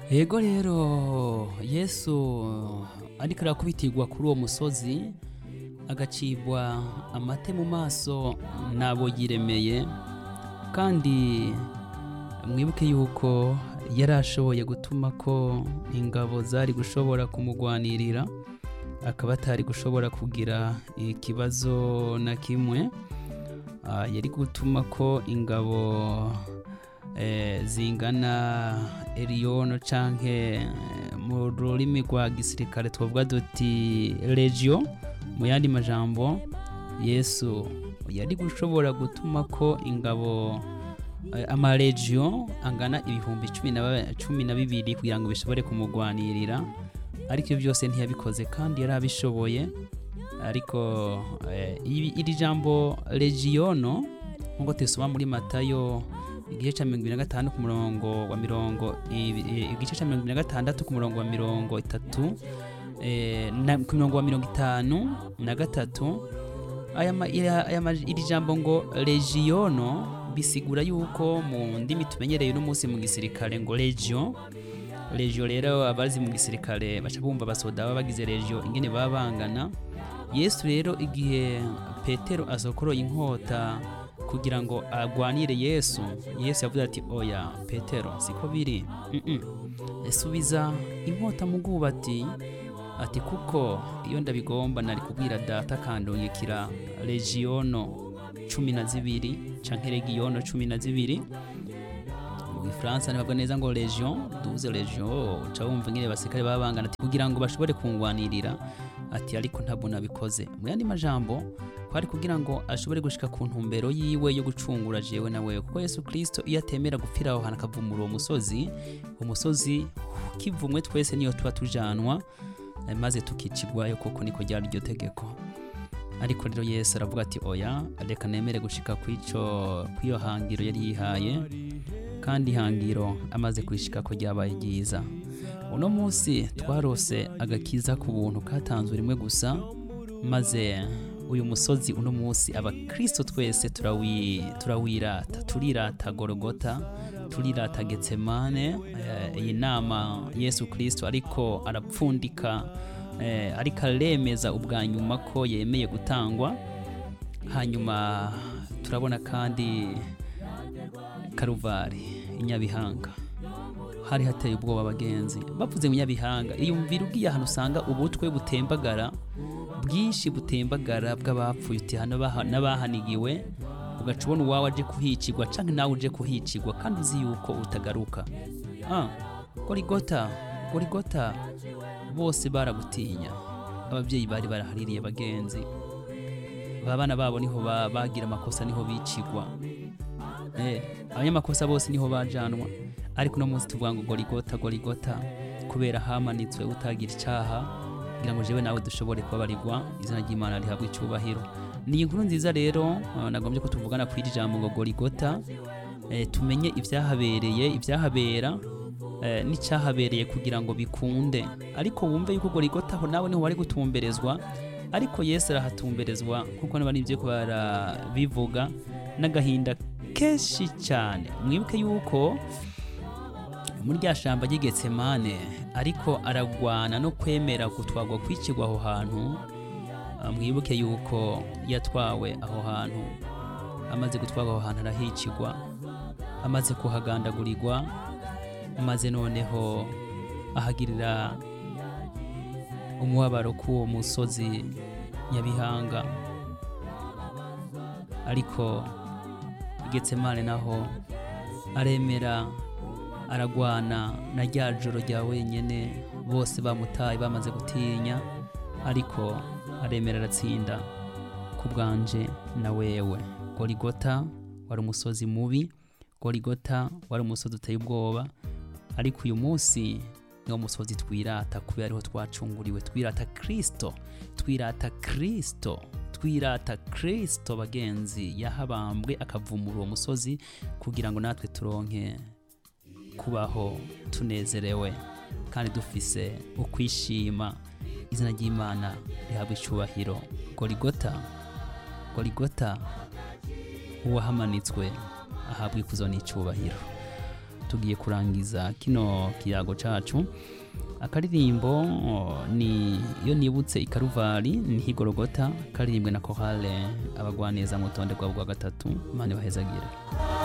yego rero yesu ariko arakubitirwa kuri uwo musozi agacibwa amate mu maso nabo yiremeye kandi mwibuke yuko yari ashoboye gutuma ko ingabo zari gushobora kumugwanirira akaba atari gushobora kugira ikibazo na kimwe Ah, yari gutuma ko ingabo eh, zingana eriyono canke eh, mu rurimi rwa gisirikare twavuga duti legio mu yandi majambo yesu yari gushobora gutuma ko ingabo eh, amalegio angana ibihumbi cumi na ba- cumi na bibiri kugira ngo bishobore kumugwanirira ariko ibyo byose ntiyabikoze kandi yari abishoboye ariko eh, ibi- iri jambo legiono nk'uko tuyisoma muri matayo igice cya mirongo ibiri na gatanu ku murongo wa mirongo ibi- eh, igice cya mirongo ibiri na gatandatu ku murongo wa mirongo itatu eh, na- ku murongo wa mirongo itanu na gatatu aya ma- ira- aya ma- iri jambo ngo legiono bisigura yuko mu ndimi tumenyereye uno munsi mu gisirikare ngo legio legio rero abazi mu gisirikare baca bumva abasoda baba bagize legio ingene baba bangana yesu rero igihe petero asokoroye inkota kugira ngo agwanire yesu yesu yavuze ati oya petero siko biri Mm-mm. subiza inkota mu bwubati ati kuko iyo ndabigomba nari kubwira data akandungikira legiono cumi na zibiri canke legiono cumi na zibiri mu gifaransa ntibavuga neza ngo legion duze legion uca wumva ingene basikare baba bangana ati kugira ngo bashobore kungwanirira ati ariko ntabwo nabikoze mu yandi majambo kwari kugira ngo ashobore gushika ku ntumbero yiwe yo gucungura jewe na wewe kuko yesu kristo iyo atemera gupfira aho hantu akavumura uwo musozi umusozi kivumwe twese niyo tuba tujanwa eh, maze tukicigwayo kuko niko ryari iryo tegeko ariko rero yesu aravuga ati oya reka nemere gushika kw'ico kw'iyo hangiro yari yihaye kandi ihangiro amaze kurishika ko ryabaye ryiza uno munsi twarose agakiza ku buntu katanzwe rimwe gusa maze uyu musozi uno munsi abakristo twese turawi, turawirata turirata gorogota turirata getsemane eh, iyi nama yesu kristo ariko arapfundika eh, ariko aremeza ubwa nyuma ko yemeye gutangwa hanyuma turabona kandi karuvari inyabihanga hari hateye ubwoba abagenzi bavuze mu nyabihanga iyumvira ugiye ahantu usanga ubutwe butembagara bwinshi butembagara bw'abapfuye uti hano baha- n'abahanigiwe ugaca ubona uwawe aje kuhicigwa canke nawe uje kuhicigwa kandi uzi yuko utagaruka ah, gorigota gorigota bose baragutinya ababyeyi bari barahaririye bagenzi babana babo niho ba- bagira amakosa niho bicigwa Eh, abanyamakosa bose niho bajanwa ariko uno munsi tuvuga ngo gorigota gorigota kubera hamanitswe utagira icyaha kugira ngo jewe nawe dushobore kubabarirwa izina ry'imana rihabwe icyubahiro ni inkuru nziza rero eh, nagombye ko tuvugana ku iri jambo ngo gorigota eh, tumenye ibyahabereye ibyahabera eh, n'icyahabereye kugira ngo bikunde ariko wumve yuko gorigota aho nawe niho wari gutumberezwa ariko yesu arahatumberezwa kuko niba nibyo barabivuga n'agahinda kenshi cyane mwibuke yuko muri rya shamba ry'igetsemane ariko aragwana no kwemera gutwagwa kwicirwa aho hantu Ah, mwibuke yuko yatwawe aho hantu amaze gutwarwa aho hantu arahicirwa amaze kuhagandagurirwa maze noneho ahagirira umubabaro k'uwo musozi nyabihanga ariko igetsemane naho aremera aragwana na rya joro rya wenyine bose bamutaye bamaze gutinya ariko aremera aratsinda ku bwanje na wewe gorigota wari umusozi mubi gorigota wari umusozi uteye ubwoba ariko uyu munsi niwo musozi twirata kubera ariho twacunguriwe twirata kristo twirata kristo twirata kristo bagenzi yahabambwe akavumura uwo musozi kugira ngo natwe turonke kubaho tunezerewe kandi dufise ukwishima izina ry'imana rihabwa icyubahiro gorigota gorigota uwahamanitswe ahabwa ikuzo n'icyubahiro tugiye kurangiza kino kiyago cacu akaririmbo oh, ni iyo nibutse ikaruvari ni higorogota karirimbwe na korale abagwaneza mu rutonde rwabo rwa gatatu imana ibahezagire